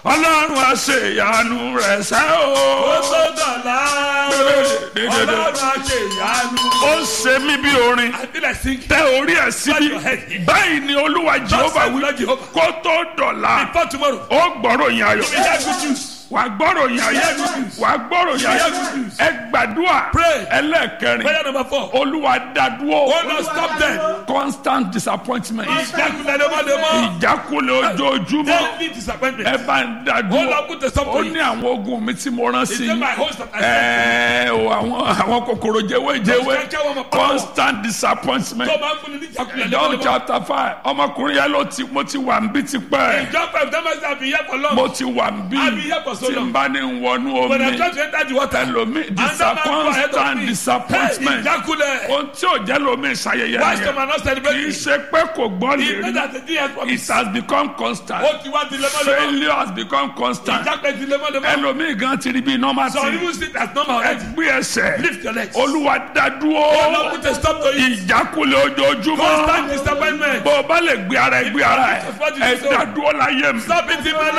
ọlọ́run á ṣe ìyanu rẹ̀ sẹ́ o. ó tó dọ̀la ọlọ́run á ṣe ìyanu. ó ṣe mí bí orin I feel like singing. tẹ orí ẹ̀ síbí báyìí ni olúwa jehova wí Lord Jehovah. kó tó dọ̀la Before tomorrow. ó gbọ́rọ̀ yín ayọ̀ We hear good news. wà á gbọ́rọ̀ yín ayọ̀ wà á gbọ́rọ̀ yín ayọ̀ ẹ gbàdúrà Pray. ẹlẹ́ẹ̀kẹrin Prayer number four. olúwa dádúró Oh Lord, stop them. constant disappointment Ìjákulẹ̀ lemọ́lemọ́. ìjákulẹ̀ ojoojúmọ́ Daily ẹ disappointment. bá ń Oh dádúró Lord, put the stop ó to ní it. àwọn ogun mi tí mo rán sí Is it yín my host that I sent ẹ̀ẹ́ o àwọn àwọn kòkòrò jẹ́wéjẹ́wé Those kẹ́kẹ́ wọn mọ̀ pàwọ́. constant disappointment tó bá ń fúnni ní ìjákulẹ̀ John lemọ́lemọ́. chapter five ọmọkùnrin yẹn ló ti mo ti wà ń bí tipẹ́ Ìjọba ìdámẹ́sì àbí ìyá for long. mo ti wà ń bí Àbí ìyá for so tí n long. bá ní wọnú When I omi try to enter the water. ẹlòmí Another man go ahead of constant me. disappointment Hey, ìjákulẹ̀. ohun tí ò jẹ́ lómi ìṣayẹyẹ Why some nìyẹn are not kì í celebrating? ṣe pé kò gbọ́ lè It's not rí that the day has it promised. has become constant Ó ti wá di lemọ́lemọ́. failure has become constant Ìjákulẹ̀ di lemọ́lemọ́. ẹlòmí gan ti rí bí normal Some thing even sit as normal already. gbé ẹsẹ̀ Lift your legs. olúwa Oh Lord, dádúró put a stop to it. ìjákulẹ̀ ojoojúmọ́ Constant disappointment. bó o bá lè gbé ara ẹ gbé ara ẹ ẹ dádúró láyé mi. Stop it in my